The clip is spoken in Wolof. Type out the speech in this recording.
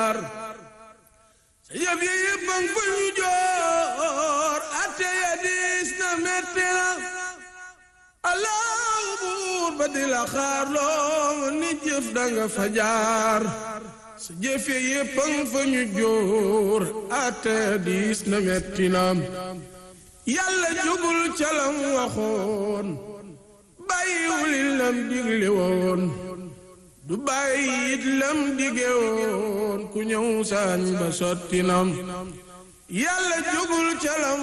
jaar sa yëf yi yëpp a ngi fa ñu joor atte ya diis na metti na allahu buur ba di la xaar loo ni jëf danga fa jaar sa jëf yi yëpp a ngi fa ñu joor atte ya diis na metti na yàlla jógul ca lam waxoon bàyyiwul lam digle woon du bàyyi it lam dige woon ku ñëw saañ ba sotti nam yàlla jógul ca lam